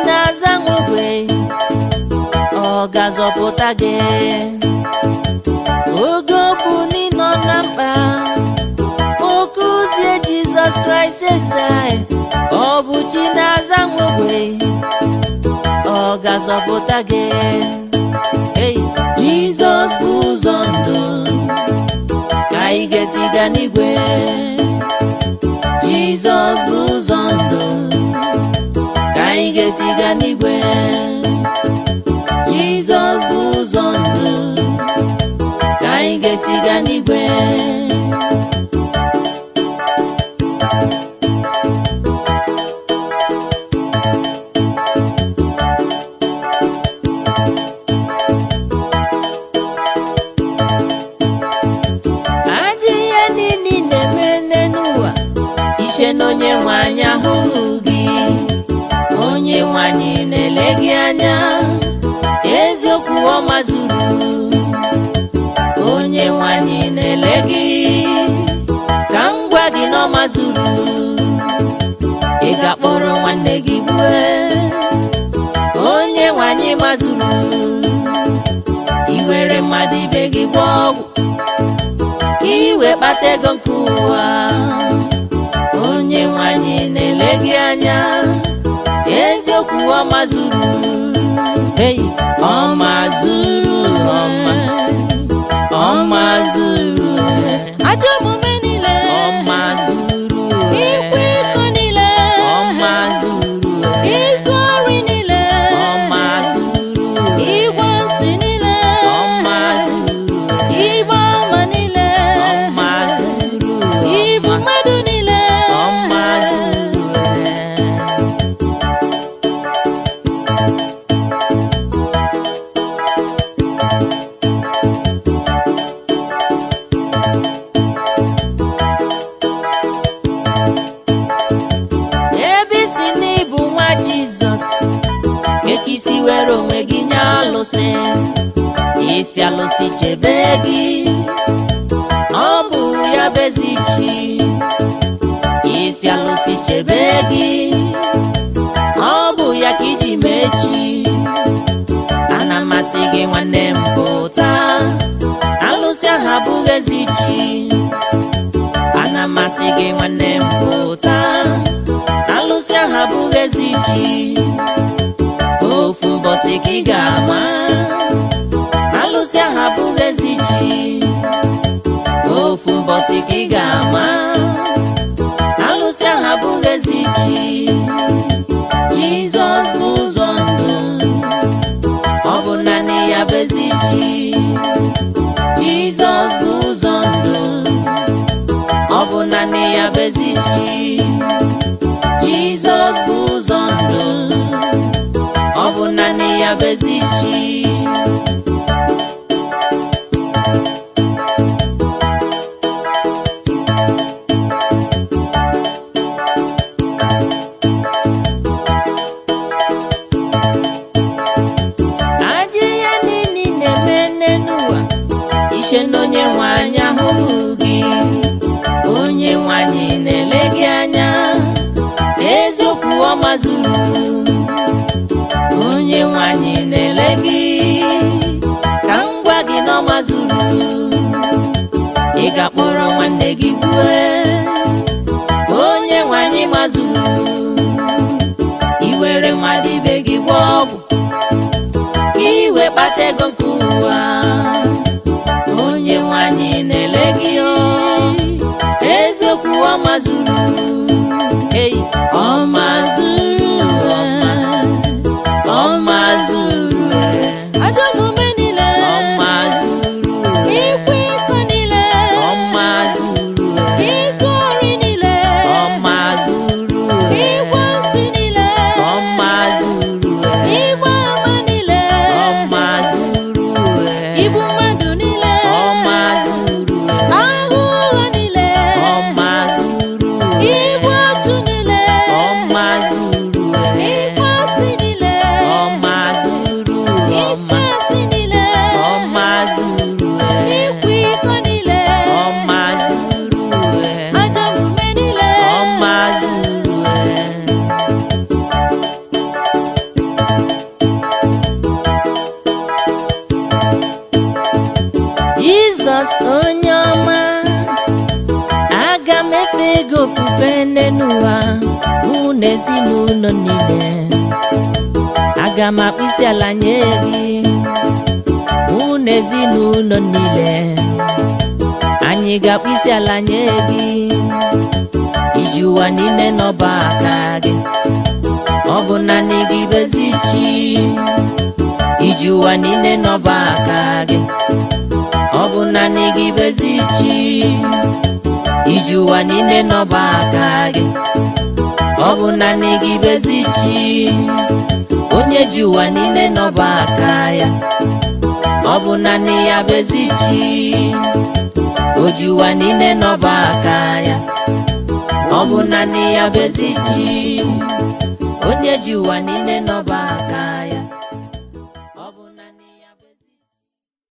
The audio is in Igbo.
na-aza nwogwe ọ ga-azọpụta gị oge ọ bụ n'ịnọ na mkpa oke ụzie jizọs kraịst eze ọ bụ chi na-aza nwogwe ọ ga-azọpụta gị Hey, jizọs bụ ụzọ ndụ ka anyị ga-esi gaa n'igwe jizọs bụ ụzọ ndụ ka anyị ga-esi gaa n'igwe jizọs bụ ụzọ ndụ ka anyị ga-esi gaa n'igwe adị ihe niile na-eme n'ụwa ishe na onye nwe anyị ahụghị gị onye nwe anyị na-ele gị anya eziokwu ọma zuru onye nwe anyị na-ele gị ka m gwa gị na ọma zuru ị ga-akpọrọ nwanne gị gbue onye nwe anyị mazuru iwere mmadụ ibe gị gba ọgwụ ka iwe kpata ego nke ụwa onye nwanyị na-ele gị anya eziokwu ọma zuru hey, ọma zuru ọma ọma zuru ajọ omume niile ọma zuru ikwa iko niile ọma zuru izu ori niile ọma zuru igwe nsị niile ọma zuru igbe ọma niile ọma zuru ibu mmadụ niile ọma zuru ebe isi n'ịbụ nwa jizọs eke isi were onwe gị nye alụsị isi alụsị chebe gị ọ bụ ya bụ ezi chi isi alụsị chebe gị ọ bụ ya ka iji mechi ana masị gị nwanne m pụta alụsị ahụ abụghị ezi chi ana masị gị nwanne m pụta alụsị ahụ abụghị ezi chi ofu mbọsị ka ị ga-ama alụsị ahụ abụghị ezi chi ofu mbọsị ka ị ga-ama alụsị ahụ abụghị ezi chi jizọs bụ ụzọ ndụ ọ bụ naanị ya bụ ezi chi jizọs bụ ụzọ ndụ ọ bụ naanị ya bụ ezi chi jizọs bụ ụzọ ndụ ọ bụ naanị ya bụ ezi chi adị ya niile na-eme n'ụwa ishe na onye nwe anyị ahụghị gị onye nwe anyị na-ele gị anya eziokwu ọma zuru onye nwe anyị na-ele gị ka m gwa gị na ọma zuru ị ga-akpọrọ nwanne gị gbue onye nwe anyị mazuru iwere mmadụ ibe gị gba ọgwụ ka iwe kpata ego nke ụwa onye nwanyị na-ele gị o eziokwu ọma zuru ei ọma zuru ọma ọma zuru ajọ omume niile ọma zuru ikwa iko niile ọma zuru izu ori niile ọma zuru igwe nsị niile ọma zuru igbe ofufe n'enu ụwa mụ na ezinụlọ niile aga m akpụ isi ala nye gị mụ na ezinụlọ niile anyị ga-akpụ isi ala nye gị iji ụwa niile n'ọba aka gị ọ bụ naanị gị bezi chi iji ụwa niile n'ọba aka gị ọ bụ naanị gị bezi chi iji ụwa niile n'ọba aka gị ọ bụ naanị gị bezi chi onye ji ụwa niile n'ọba aka ya ọ bụ naanị ya bezi chi o ji ụwa niile n'ọba aka ya ọ bụ naanị ya bezi chi onye ji ụwa niile n'ọba aka ya